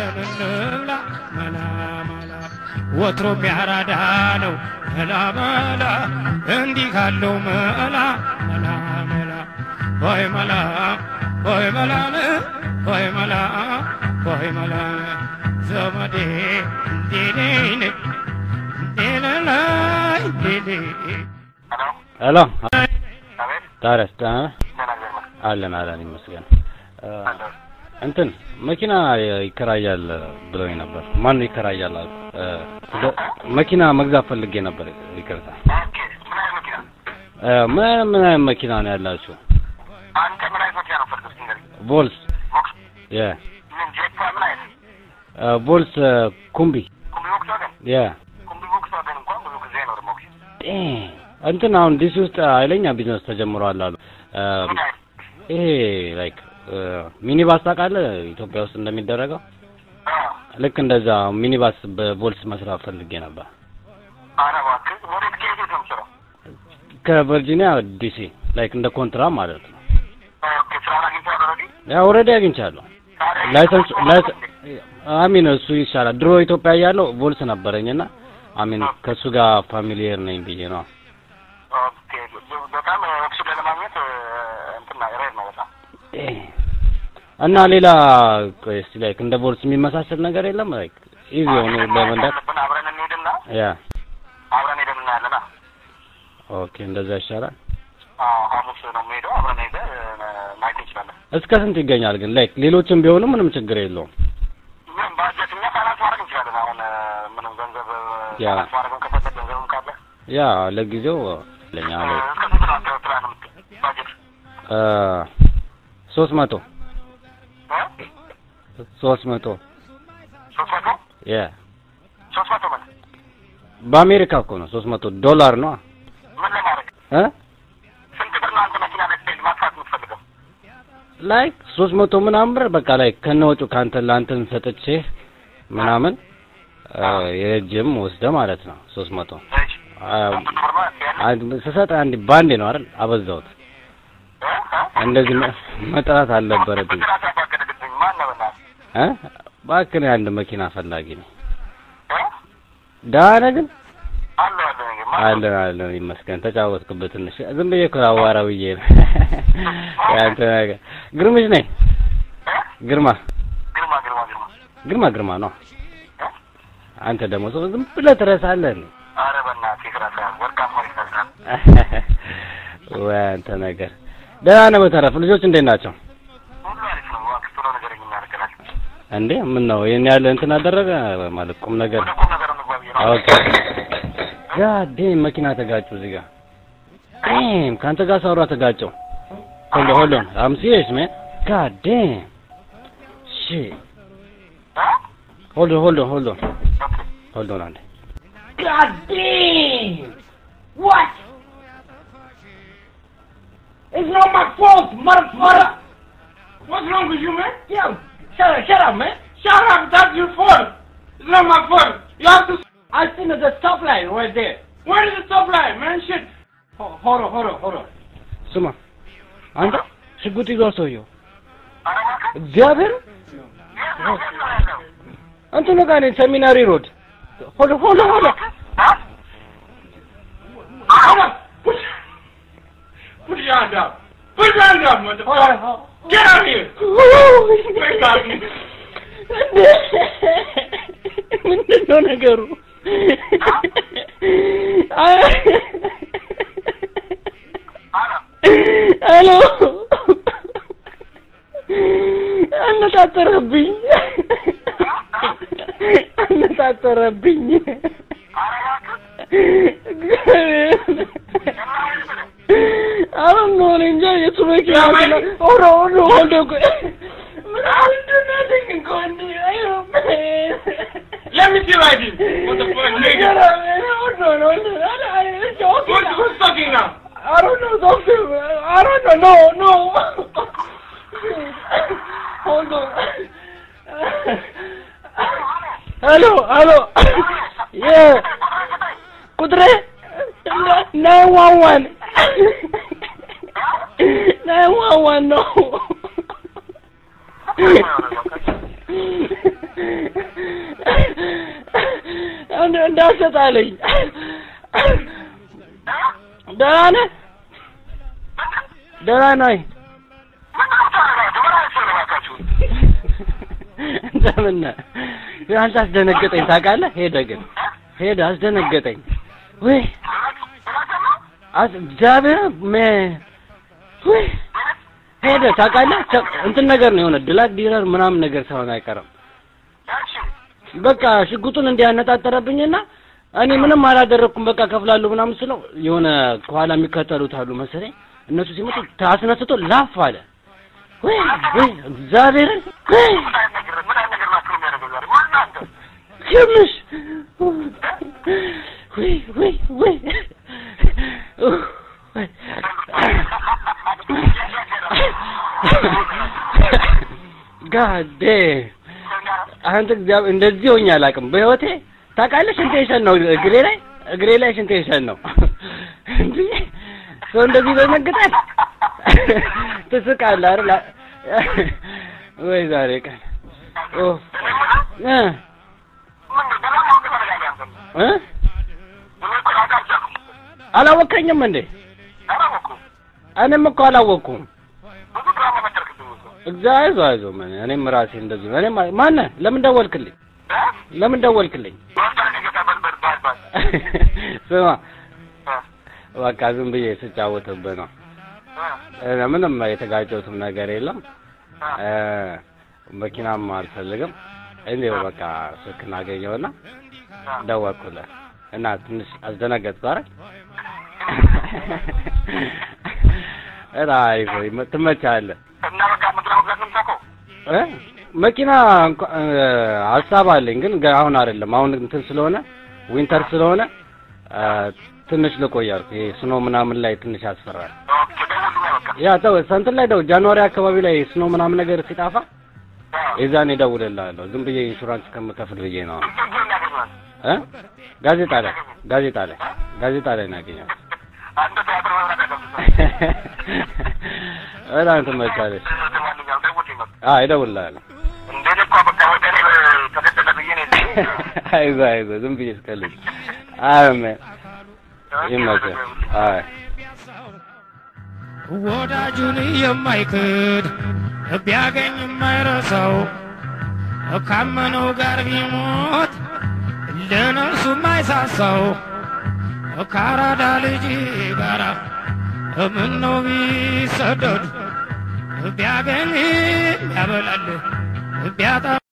አብረን እንብላ መላ መላ ወትሮም ያራዳ ነው መላ መላ እንዲህ ካለው መላ መላ መላ ሆይ መላ ሆይ መላ ሆይ መላ ሆይ መላ ዘመዴ እንዴኔ እንዴነላይ እንዴኔ ሄሎ አቤት ታዲያስ ደህና ነህ? ደህና እግዚአብሔር ይመስገን አለን አለን ይመስገን። እ፣ አለሁ። እንትን መኪና ይከራያል ብለውኝ ነበር። ማን ነው ይከራያል አልኩ። እ፣ ስለ- መኪና መግዛት ፈልጌ ነበር። ይቅርታ። ኦኬ ምን አይነት መኪና እ፣ ምን ምን አይነት መኪና ነው ያላችሁ? አንተ ምን አይነት መኪና ነው ፈልገህ ንገረኝ ቮልስ ቮክስ የ ምን ጄት ምን አይነት እ፣ ቮልስ እ፣ ኩምቢ ኩምቢ ቮክስ ዋገን የ ኩምቢ ቮክስ ዋገን እንኳን ብዙ ጊዜ አይኖርም ኦኬ ጤ- እንትን አሁን ዲሲ ውስጥ ኃይለኛ ቢዝነስ ተጀምሯል አሉ። እ፣ ምን አይነት ይሄ ላይክ ሚኒባስ ታውቃለህ? ኢትዮጵያ ውስጥ እንደሚደረገው አዎ ልክ እንደዛ ሚኒባስ በቮልስ መስራት ፈልጌ ነበር። ኧረ እባክህ ወዴት ከየት የት ነው የምትሰራው ከቨርጂኒያ ዲሲ ላይክ እንደ ኮንትራ ማለት ነው። ኦኬ ስራውን አግኝተሃል ኦልሬዲ ያ ኦልሬዲ አግኝቻለሁ። ላይሰንስ ላይሰንስ አሚን እሱ ይሻላል። ድሮ ኢትዮጵያ እያለሁ ቮልስ ነበረኝና አሚን ከእሱ ጋር ፋሚሊየር ነኝ ብዬ ነው። ኦኬ በጣም ኦክሲጅን ለማግኘት እንትና ሬር ነው በጣም እና ሌላ ቆይ እስቲ ላይክ እንደ ቮልስ የሚመሳሰል ነገር የለም ላይክ ኢዚ የሆኑ ለመንዳት ያለብን አብረን እንሄድና ያ አብረን ሄደን እናያለና ኦኬ እንደዛ ይሻላል። አዎ ሐሙስ ነው የምሄደው አብረን ሄደን ማየት እንችላለን እስከ ስንት ይገኛል ግን ላይክ ሌሎችም ቢሆኑ ምንም ችግር የለውም። ምን ባጀት እኛ ፋይናንስ ማድረግ እንችላለን አሁን ምንም ገንዘብ ያ። ፋይናንስ ማድረግም ከፈለግ ገንዘብም ካለ ያ ለጊዜው ለኛ ላይ እስከ ስንት ነው አንተ ፕላን የምት- ባጀት እ ሶስት መቶ እ? ሶስት መቶ ሶስት መቶ ያ ሶስት መቶ ምን በአሜሪካ እኮ ነው ሶስት መቶ ዶላር ነው ምን ለማድረግ እ ስንት ብር ነው አንተ መኪና ላይ ስትሄድ ማጥፋት የምትፈልገው ላይክ ሶስት መቶ ምናምን ብር በቃ ላይ ከነወጩ ካንተ ለአንተን ሰጥቼ ምናምን እ የእጅም ወስደ ማለት ነው ሶስት መቶ እሺ አ፣ ስንት ብር ነው ያለ አንድ ስሰጥ አንድ ባንዴ ነው አይደል አበዛሁት እ? እ? እንደዚህ መ- መጥራት አልነበረብኝ ብድር አሳባገደግብኝ ማን ነው በእናትህ እ እባክህ እኔ አንድ መኪና ፈላጊ ነኝ እ? ደህና ነህ ግን አለሁ አለሁ እንግዲህ ማን ነው? አለን አለን ይመስገን ተጫወትክበት ትንሽ ዝም ብዬ እኮ አዋራ ብዬ ነው ያንተ ነገር ግርምሽ ነኝ እ? ግርማ ግርማ ግርማ ግርማ ግርማ ግርማ ነው እ? አንተ ደግሞ ሰው ዝም ብለህ ትረሳለህ እንዴ? ኧረ በእናትህ ይቅራታ ወርቃማ ይመስላል ወይ አንተ ነገር ደህና ነህ በተረፈ ልጆች እንዴት ናቸው ሁሉ አሪፍ ነው እባክህ ቶሎ ንገረኝ እናደርገናል እንዴ ምን ነው ይሄን ያለ እንትን አደረገ ማለት ቁም ነገር ወደ ቁም ነገር እንግባ ብዬ ነው ኦኬ ጋዴም መኪና ተጋጩ እዚህ ጋር ዴም ከአንተ ጋር ሳወራ ተጋጨው ሆልድ ሆልድ ኦን አም ሲሪየስ ማን ጋዴም ሺት እ? ሆልድ ሆልድ ኦን ሆልድ ኦን ኦኬ ሆልድ ኦን አንዴ God damn! What? It's not my fault, motherfucker! What's wrong with you, man? Yo, shut up, shut up, man! Shut up, that's your fault. It's not my fault. You have to... I seen the stop line right there. Where is the stop line, man? Shit. Ho- Hold on, hold on, hold on. ስማ አንተ ሽጉጥ ይዟል ሰውየው ኧረ እባክህ እግዚአብሔር የት ነው የት ነው ያለው እንትኑ ጋር ነኝ ሰሚናሪ ሮድ ሆልድ ሆልድ ሆልድ እ? Hold on. Put, put your hand up. Put your hand up, motherfucker. Get out of here. Get out of here. ምንድን ነው ነገሩ? ሄሎ አነጣጠረብኝ አነጣጠረብኝ አሁን ነው እኔ እንጃ የቱ መኪና መኪና ሆኖ ሆኖ ሆኖ ምንድን ነው ግን ከወንድ Let me see right here. Motherfucker, nigga. Who's, who's talking now? I don't know, doctor. I don't know. No, no. Hold on. Hello, hello. Yeah. ቁጥሬ ናይን ዋን ዋን ናይን ዋን ዋን ነው። እንዳሰጣለኝ ደህና ነህ? ደህና ነህ? እንደምን ነህ? አንተ አስደነገጠኝ ታውቃለህ? ሄደ ግን ሄደ አስደነገጠኝ። ወይ አስ እግዚአብሔር ሜ ወይ ሄደ ታውቃለህ? ተ- እንትን ነገር ነው የሆነ ድላክ ዲረር ምናምን ነገር ሳይሆን አይቀርም። በቃ ሽጉጡን እንዲያነጣጠረብኝና እኔ ምንም አላደረኩም በቃ ከፍላለሁ ምናምን ስለው የሆነ ከኋላ የሚከተሉት አሉ መሰለኝ እነሱ ሲመጡ ታስነስቶ ላፍ አለ። ወይ ወይ እግዚአብሔርን ወይ ትንሽ ወይ ወይ ወይ ወይ ጋዴ አንተ እግዚአብሔር እንደዚህ ሆኜ አላውቅም በህይወቴ ታውቃለህ። ሽንቴ ሸን ነው እግሬ ላይ እግሬ ላይ ሽንቴ ሸን ነው እንዴ ሰው እንደዚህ ይደነግጣል። ትስቃለህ አይደል? ወይ ዛሬ ቀን ኦ እ እ አላወቀኝም እንዴ? እኔም እኮ አላወቅኩም። እግዚአብሔር አይዞህ አይዞህ ምን እኔም ራሴ እንደዚህ ነው። እኔም ማነህ? ለምን ደወልክልኝ? ለምን ደወልክልኝ? ስማ በቃ ዝም ብዬ ስጫወትብህ ነው። እ ምንም የተጋጨሁትም ነገር የለም። እ መኪናም አልፈልግም። እንዲሁ በቃ ስልክህን አገኘሁና ደወልኩልህ እና ትንሽ አስደነገጥኩህ አይደል? ኧረ አሪፍ ነው፣ ትመቻለህ። እ መኪና እንኳ- እ ሀሳብ አለኝ ግን ገ- አሁን አይደለም። አሁን እንትን ስለሆነ ዊንተር ስለሆነ እ ትንሽ ልቆይ አልኩ። ይሄ ስኖ ምናምን ላይ ትንሽ ያስፈራል። ያ ተው እንትን ላይ ደው ጃንዋሪ አካባቢ ላይ ስኖ ምናምን ነገር ሲጣፋ የዛኔ እደውልልሃለሁ። ዝም ብዬ ኢንሹራንስ ከምከፍል ብዬ ነው። እ ጋዜጣ ላይ ጋዜጣ ላይ ጋዜጣ ላይ ነው ያገኘሁት። በጣም ትመቻለች። አዎ እደውልልሃለሁ። አይዞህ አይዞህ ዝም ብዬ ስቀልድ። አሜን ይመችህ። አይ ወዳጁን የማይክድ ቢያገኝ የማይረሳው ካመነው ጋር ቢሞት ለነፍሱ የማይሳሳው ከአራዳ ልጅ ጋራ ምነው ቢሰደድ ቢያገኝ ያበላል ቢያጣ